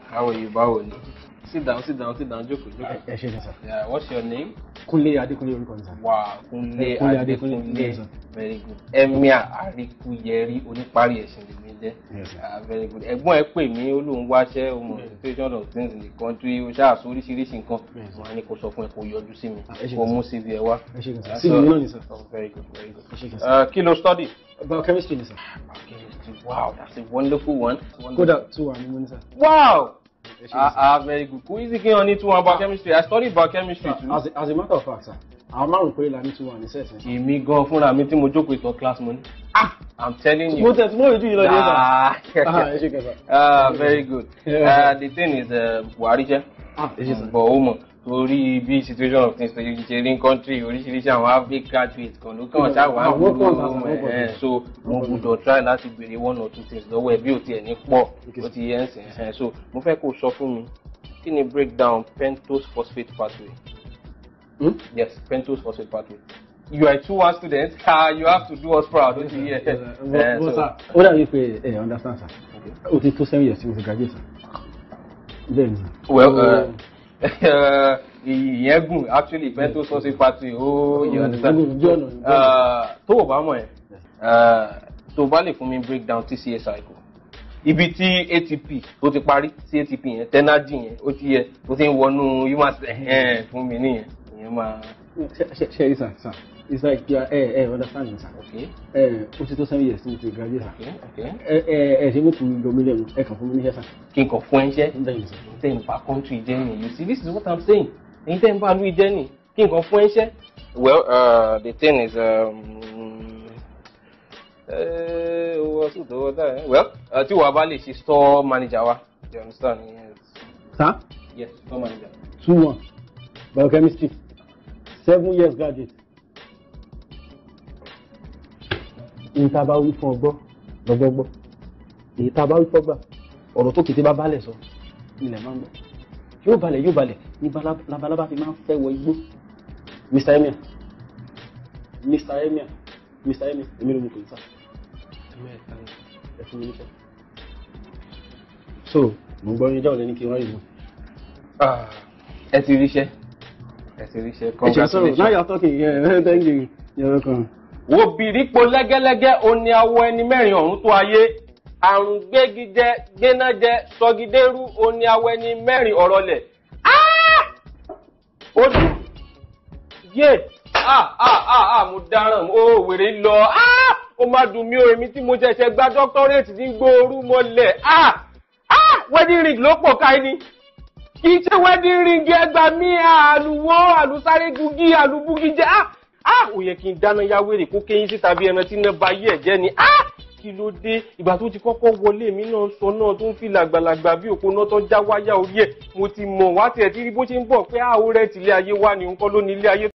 How are you? Báwo ni? Sit down, sit down, sit down. Jókòó, jókòó. ẹ ṣe ní sà. Yeah, what's your name? Kúnlé Adékúnlé orúkọ ní sà. Wow, Kúnlé Kúnlé Adékúnlé. Adékúnlé, yes, sir. Very good. Emir Aríkúyẹrí oníparí ẹ̀sìn lèmi jẹ́. Yes, sir. Ah, very good. Ẹ̀gbọ́n ẹ pè mí ó lóun wáṣẹ́ o mọ̀ situation of things in the country o ṣáà sọ oríṣiríṣi nǹkan. Yes, sir. Wọ́n á ní kó sọ fún ẹ kó yọjú sí mi. Ah, ẹ ṣe Kó kí mú CV ẹ wá. ẹ ṣe ní sà. That's sí all. mi náà ní sà. Oh, very good, very good. ẹ ṣe kí n sà. Uh, kí ló study? biochemistry ní sà. Chemistry. Wow, that's a wonderful one. kódà two wà ní mo ní sà. Wow! ẹ ṣe ní Ah, sà. ah, very good. Kò easy kí wọ́n ní two one biochemistry. I studied biochemistry too. as a as a matter of fact sà àwọn márùn péré la ní two wà ní sẹ́ẹ̀sì. Èmi gan fúnra mi tí mo jókòó ìtàn class mo ní. Ah! I'm telling you. mo tẹ̀ tí mo rí ju yìí lọ ní sà. Ah, Ah, ẹ ṣe kí n sà. Ah, very good. Uh, the thing is, uh, Buhari jẹ́. Ah, ẹ ṣe sà. But ó mọ̀ torí bí situation of things ṣe ṣe rí country oríṣiríṣi àwọn average graduate kan ló kàn ṣáà wá Ah, wọ́n pọ̀ gbogbo sà, wọ́n pọ̀ ẹ̀ sà. so mo gbọ́dọ̀ try láti béèrè one or two things lọ́wọ́ ẹ̀ bí ò tiẹ̀ ní pọ̀ ó ti yẹ ń sìn ẹ̀ so mo fẹ́ kó o sọ fún mi kí ni breakdown pentose phosphate pathway Hmm? yes pentose phosphate pathway you are a two one student ah you have to do us proud ó ti yẹ But- ẹ̀ but so sà, ó dàbí pé ẹ understand sà. okay. ó ti tó seven years tí mo ti graduate sà. bẹ́ẹ̀ ni. well Ó- uh, ìyẹn gùn actually pentose phosphate pathway ó you understand Ojú ọ̀nà ni. Uh, tó o bá mọ̀ ẹ́ uh, tó o bá lè fún mi breakdown TCA cycle ibi tí ATP tó ti parí sí ATP yẹn tenagy yẹn ó ti yẹ ó ti ń wọnú human cell fún mi nìyẹn ìyẹn máa Ṣe- ṣe- ṣe rí sà sà it's like you are ẹ ẹ understand me sà. ok ẹ ó ti tó seven years tí mo ti graduate sà. ok ok ẹ ẹ ẹ ṣe mú kùn yọ mí lẹ́nu ẹ kàn fún mi níṣẹ́ sà. kí n kàn fún ẹ ṣẹ́ bẹ́ẹ̀ ni sà. tẹ́ ń bá country jẹ́ ni you see this is what i'm saying èyí tẹ́ ń bá louis jẹ́ ni kí n kàn fún ẹ ṣẹ́. well uh, the thing is um, uh, owó ọtún tó wọ́n dá ẹ well uh, tí wàá bá lè ṣe store manager wa you understand yes, sà yes store manager. two one biochemistry seven years graduate. èyí tá a bá wí fún ọgbọ́ lọ́gbọ́gbọ́ èyí tá a bá wí fọ́gbà ọ̀rọ̀ tó kété bá balẹ̀ sọ ilẹ̀ máa ń gbọ́ yóò balẹ̀ yóò balẹ̀ ní bala- labalábá fi máa ń fẹ́ wọ igbó mr emir mr emir mr emir èmi ló mú kò ní sá ẹ fún mi níṣẹ́ so mo gbọ́ yín jáwọ́ lẹ́ni kí n wáyé mọ́. Ah, ẹ ti ríṣẹ́ ẹ ti ríṣẹ́ ẹ ṣe sọ̀rọ̀ now congratulations. you are talking yeah thank you you're welcome. wo bìrípo lẹ́gẹ́lẹ́gẹ́ òní awọ ẹni mẹ́rin ọ̀run tó ayé àrùn gbégijẹ gbénájẹ sọgidérú òní awọ ẹni mẹ́rin ọ̀rọ̀ lẹ̀. Ah! ojú yé ah ah ah ah mo dáràn ó wèrè lọ ah ó má dùn mí o èmi tí mo ṣẹ̀ṣẹ̀ gba dọ́kítọ́rẹ́tì ní gbóòórùn mọ́lẹ̀ ah ah wedding ring ló pọ̀ káyé ni kì í ṣe wedding ring ẹgbà mí àlùwọ́ àlùsáré gugi àlùbúgi jẹ́ ah ah ò yẹ kí n dáná yá wèrè kó kéyìn síta bí ẹran tí iná ba yí ẹ̀ jẹ́ ni ah kí ló dé ìgbà tó ti kọ́kọ́ wọlé mi náà sọ náà tó ń fi làgbàlagbà bí òpó náà tó já wáyà orí ẹ̀ mo ti mọ̀ wá tiẹ̀ tí rí bó ṣe ń bọ̀ pé ah ó rẹ̀ tìlé ayé wá ni nǹkan ló ní ilé ayé